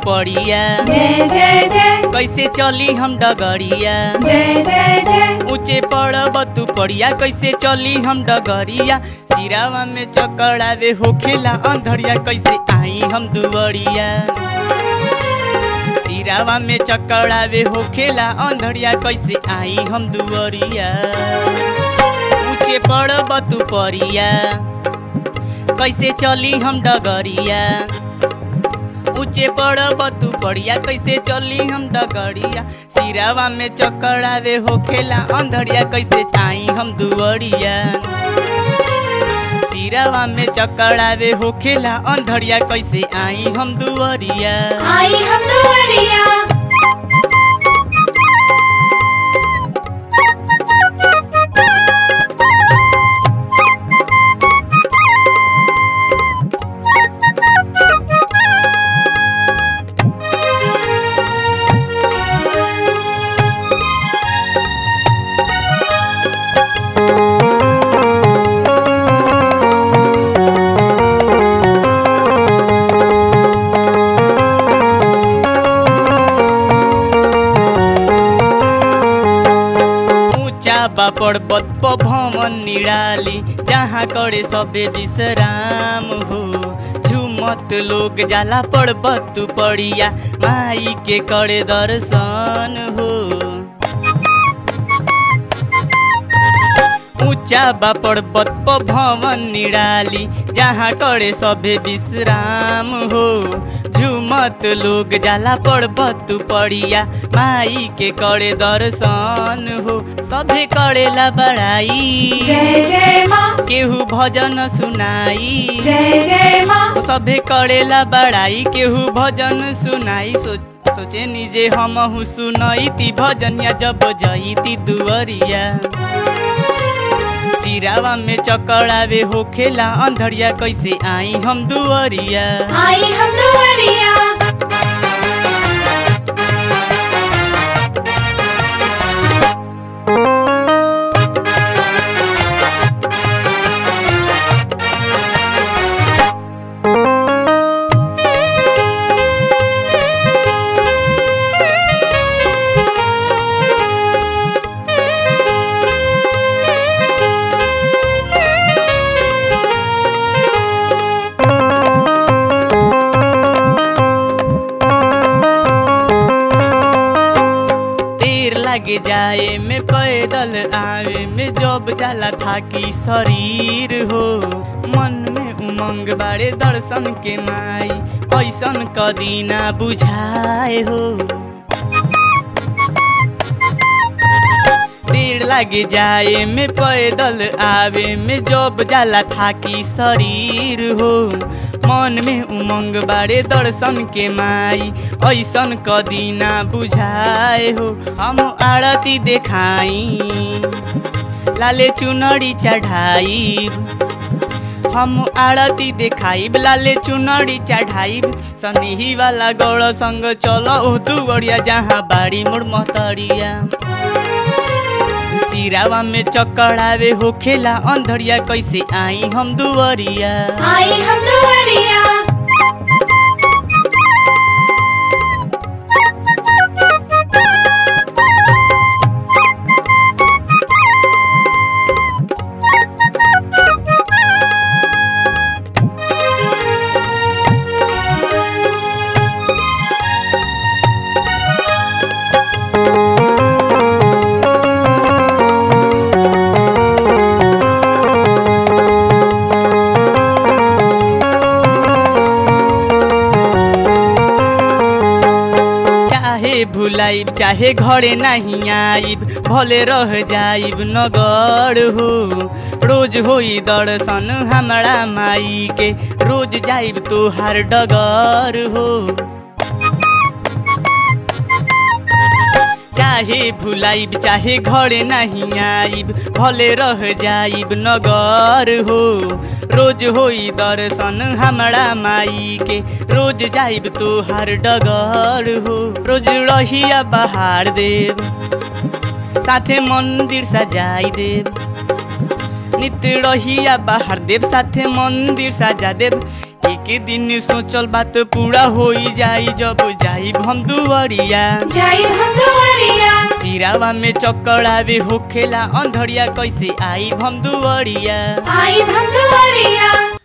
पड़िया जय जय जय कैसे चली हम डगरिया जय जय जय ऊंचे पड़ब तू पड़िया कैसे चली हम डगरिया सिरावा में चकड़ावे होखेला अंधरिया कैसे आई हम दुवरिया सिरावा में चकड़ावे होखेला अंधरिया कैसे आई हम दुवरिया ऊंचे पड़ब तू पड़िया कैसे चली हम डगरिया ऊंचे पड़ब तू पड़िया कैसे चली हम डगरिया सिरावा में चकड़ावे होखेला अंधरिया कैसे आई हम दुवरिया सिरावा में चकड़ावे होखेला अंधरिया कैसे आई हम दुवरिया आई हम दुआरिया ऊंचा बा पर्वत प भवन निराली जहाँ करे सबे विश्राम हो झुमत लोग जाला पर्वत तू पड़िया माई के करे दर्शन हो ऊंचा बा पर्वत प भवन निराली जहाँ करे सबे विश्राम हो झुमत लोग जाला पर्वत तू पड़िया माई के करे दर्शन हो सभे करेला बड़ाई जय जय माँ केहू भजन सुनाई जय जय माँ सभे करेला बड़ाई केहू भजन सुनाई सोच सोचे निजे हम सुनईती भजनिया जब जईती दुअरिया सिरावा में चकड़ावे होखेला अंधरिया कैसे आई हम दुअरिया आई हम दुआरिया देर लगे जाए में पैदल आवे में जब जाला थाकी शरीर हो मन में उमंग बाड़े दर्शन के माई ऐसन कदीना बुझाए हो देर लागे जाए में पैदल आवे में जब जाला थाकी शरीर हो मन में उमंग बाड़े दर्शन के माई ऐसन कदीना बुझाए हो हम आरती देखाई लाले चुनरी चढ़ाई हम आरती देखाइब लाले चुनरी चढ़ाइब सनेही वाला गौड़ संग चलो ओ दुवरिया जहाँ बाड़ी मोर महतरिया सिरावा में चकड़ावे होखेला अंधरिया कैसे आई हम दुवरिया आई हम दुआरिया चाहे भुलाइब चाहे घरे नहीं आइब भले रह जाइब नगर हो रोज होई दर्शन हमरा माई के रोज जाइब तोहार डगर हो चाहे भुलाइब चाहे घरे नहीं आइब भले रह जाइब नगर हो रोज होई दर्शन हमरा माई के रोज जाइब तोहार डगर हो रोज रहिया बहार देव साथे मंदिर सजाई देव नित्य रहिया बाहर देव साथे मंदिर सजा देव एक दिन सोचल बात पूरा होई जाई जब जाई हम दुवरिया जाई हम दुआरिया सिरावा में चक्कर आवे होखेला अंधरिया कैसे आई हम दुवरिया आई हम दुआरिया